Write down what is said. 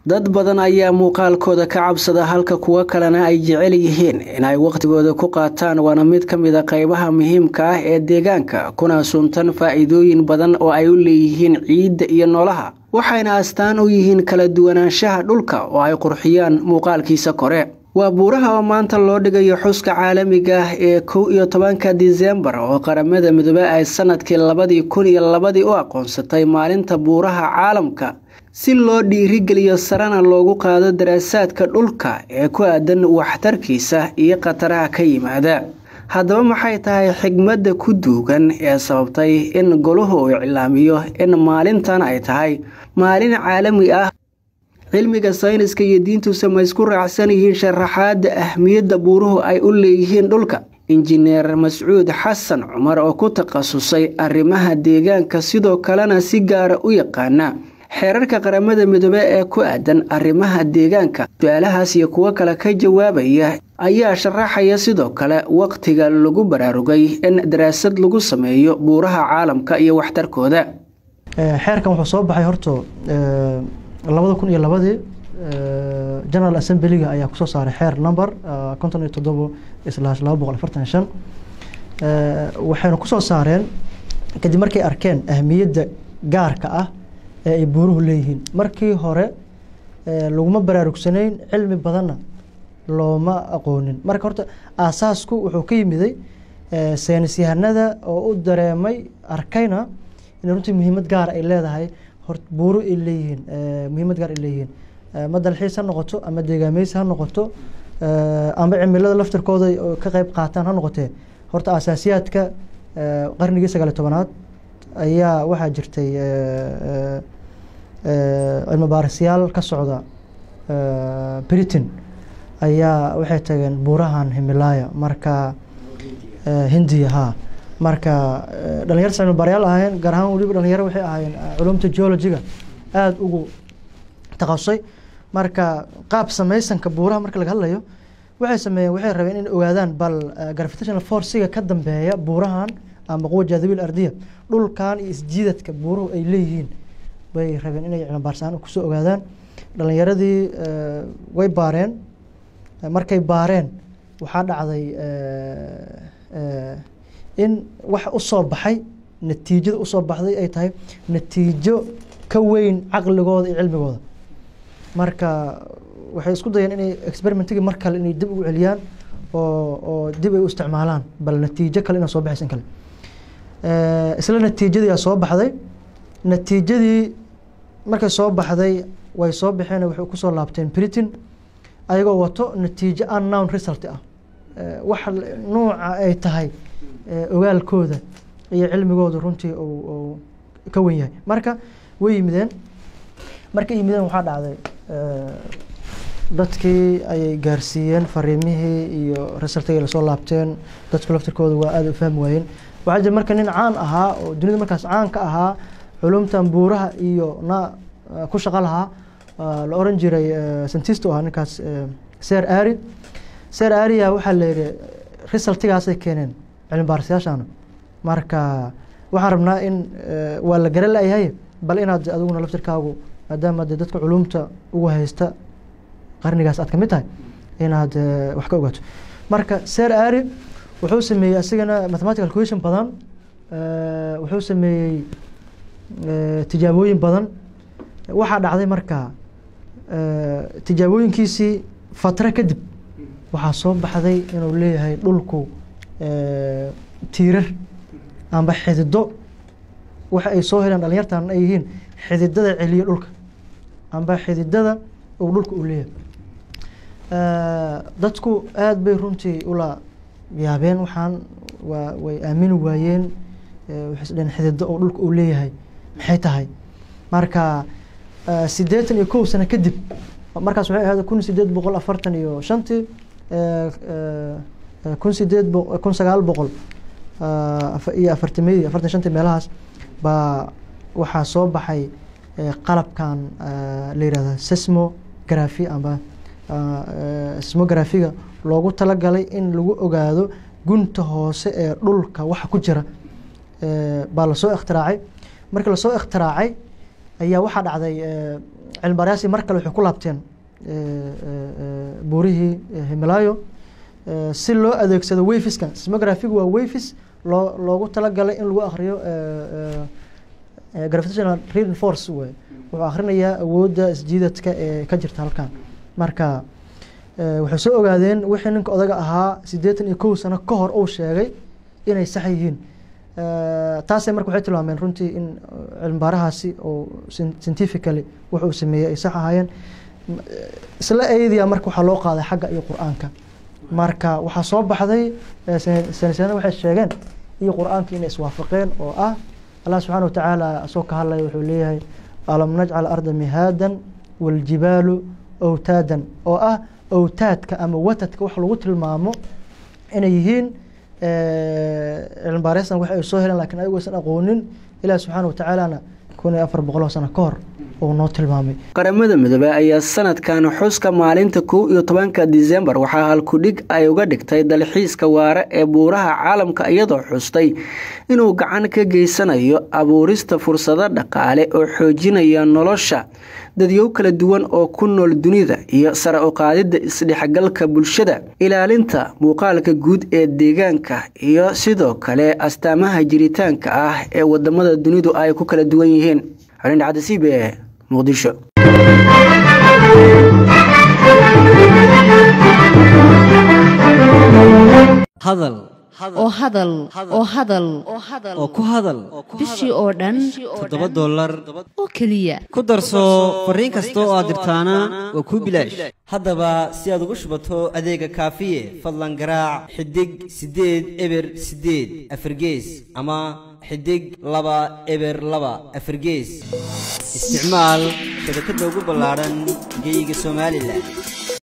dad badan ayaa muuqaalkooda ka cabsada halka kuwo kalena ay jecel yihiin inay wakhtigooda ku qaataan waana mid ka mid a qaybaha muhiimka ah ee deegaanka kuna suntan faa'iidooyin badan oo ay u leeyihiin ciidda iyo noolaha waxayna astaan u yihiin kala duwanaanshaha dhulka oo ay qurxiyaan muuqaalkiisa kore waa buuraha oo maanta loo dhigayo xuska caalamiga ah ee kow iyo tobanka disembar oo qaramada midoobe ay sanadkii labadii kun iyo labadii u aqoonsatay maalinta buuraha caalamka si loo dhiirigeliyo sarena loogu qaado daraasaadka dhulka ee ku aadan waxtarkiisa iyo khataraha ka yimaada haddaba maxay tahay xigmadda ku duugan ee sababtay in goluhu uu iclaamiyo in maalintan ay tahay maalin caalami ah cilmiga sayniska iyo diintusa ma isku raacsan yihiin sharaxaadda ahmiyadda buuruhu ay u leeyihiin dhulka injineer mascuud xasan cumar oo ku takhasusay arrimaha deegaanka sidoo kalena si gaara u yaqaana xeerarka qaramada midoobe ee ku aadan arrimaha deegaanka su-aalahaas iyo kuwo kale ka jawaabaya ayaa sharaxaya sidoo kale wakhtiga lagu baraarugay in daraasad lagu sameeyo buuraha caalamka iyo waxtarkooda xeerkan wuxuu soo baxay horto labada kun iyo labadii general assemblyga ayaa kusoo saaray xeer number konton iyo toddobo islaash laba boqol afartan iyo shan waxayna kusoo saareen kadib markay arkeen ahmiyadda gaarka ah ee ay buuruhu leeyihiin markii hore laguma baraarugsanayn cilmi badanna looma aqoonin marka horta aasaasku wuxuu ka yimiday saynis yahanada oo u dareemay arkayna in runtii muhiimad gaar ay leedahay hor buuru ay leeyihiin muhiimad gaar ay leeyihiin ama dalxiis ha noqoto ama deegaameysi ha noqoto ama cimilada laftirkooda ka qeyb qaataan ha noqotee horta asaasiyaadka qarnigii sagaaliy tobanaad ayaa waxaa jirtay cilmi baarisyaal ka socda britain ayaa waxay tageen buurahan himilaya marka hindiya ha marka dhalinyar cilmi baarayaal ahaayeen gaar ahaan weliba dhalinyaro waxay ahaayeen culumta geologiga aada ugu takhasusay marka qaab samaysanka buuraha marka laga hadlayo waxay sameeyeen waxay rabeen inay ogaadaan bal gravitational forciga ka dambeeya buurahan ama quwa jaadabiil ardiya dhulkan iyo isjiidadka buuruhu ay leeyihiin bay rabeen inay cilmi baarsaan kusoo ogaadaan dhalinyaradii way baareen markay baareen waxaa dhacday in wax usoo baxay natiijada usoo baxday ay tahay natiijo ka weyn caqligooda iyo cilmigooda marka waxay isku dayeen inay experimentigii mar kale inay dib ugu celiyaan oo oo dib ay u isticmaalaan bal natiijo kale inaa soo baxaysa in kale isla natiijadiiaa soo baxday natiijadii markay soo baxday way soo baxeen waxay kusoo laabteen britain ayagoo wato natiijo unnown result ah wax nuuca ay tahay ogaalkooda iyo cilmigooda runtii uu ka wen yahay marka way yimideen markay yimideen waxaa dhacday dadkii ayay gaarsiiyeen fariimihii iyo resultigay lasoo laabteen dadku laftirkooda waa aada u fahmi waayeen waxaa jira marka nin caan ahaa oo dunida markaas caan ka ahaa culumtan buuraha iyo na ku shaqo lahaa la oran jiray scientist u ahaa ninkaas ser ari ser aria waxaa la yihi resultigaasay keeneen cilmi baarisayaashana marka waxaan rabnaa in waa la gara layahay bal inaad adiguna laftirkaagu maadaama de dadka culumta ugu haysta qarnigaas aad ka mid tahay inaad wax ka ogaato marka ser ari wuxuu sameeyey asigana mathematical question badan wuxuu sameeyey tijaabooyin badan waxaa dhacday marka tijaabooyinkiisii fatra kadib waxaa soo baxday inuu leeyahay dhulku tiirar amba xidido waxa ay soo heleen dhalinyartan ay yihiin xididada celiya dhulka amba xididada uu dhulka u leeyahay dadku aada bay runtii ula yaabeen waxaan waa way aamini waayeen waxay isdheen xidido oo dhulka uu leeyahay maxay tahay marka siddeetan iyo kow sano kadib markaas waxay ahayd kun sideed boqol afartan iyo shantii kun sideed kun sagaal boqol iyo afartameydii afartan shantii meelahaas baa waxaa soo baxay qalabkan la yihahda sesmography amba sesmographiga loogu talagalay in lagu ogaado gunta hoose ee dhulka waxa ku jira baa lasoo ikhtiraacay markii lasoo ikhtiraacay ayaa waxaa dhacday cilmibaarayaasi mar kale waxay ku laabteen buurihii himilaayo si loo adeegsado wafiskan smographigu waa wafis loo loogu talagalay in lagu akriyo gravitational reading force wey wuxuu akhrinayaa awoodda isjiidadka ee ka jirta halkan marka waxay soo ogaadeen wixii ninka odaga ahaa siddeetan iyo kow sano ka hor uu sheegay inay sax yihiin taasay marka waxay tilmaameen runtii in cilmibaarahaasi oo scientifically wuxuu sameeyey ay sax ahaayeen isla eedia marka waxaa loo qaaday xagga iyo qur-aanka marka waxaa soo baxday sanisana waxay sheegeen iyo qur-aanka inay iswaafaqeen oo ah allah subxaana watacaala asoo ka hadlaya wuxuu leeyahay alam najcal arda mihaadan waljibaalu awtaadan oo ah awtaadka ama watadka wax lagu tilmaamo inay yihiin cilmibaareystan wax ay soo heleen lakin ayagu aysan aqoonin ilaah subxaana watacaalana kun iyo afar boqoloo sano ka hor uu noo tilmaamay qaramada midoobey ayaa sanadkan xuska maalinta kow iyo tobanka disembar waxaa halkudhig ay uga dhigtay dalxiiska waare ee buuraha caalamka iyadoo xustay inuu gacan ka geysanayo abuurista fursado dhaqaale oo xoojinaya nolosha dadyow kala duwan oo ku nool dunida iyo sare u qaadidda isdhexgalka bulshada ilaalinta muuqaalka guud ee deegaanka iyo sidoo kale astaamaha jiritaanka ah ee wadamada dunidu ay ku kala duwan yihiin xolin dhacdasiib ee muqdisho hadal oo hadal oo hadal oo ku hadal bishii oo dhan toddoba dollar oo keliya ku darso fariin kasta oo aad dirtaana waa kuu bilaash haddaba si aad ugu shubato adeega kaafiye fadlan garaac xidig siddeed eber siddeed afargees ama xidig laba eber laba afargees isticmaal shabakadda ugu ballaadhan geyga somalilan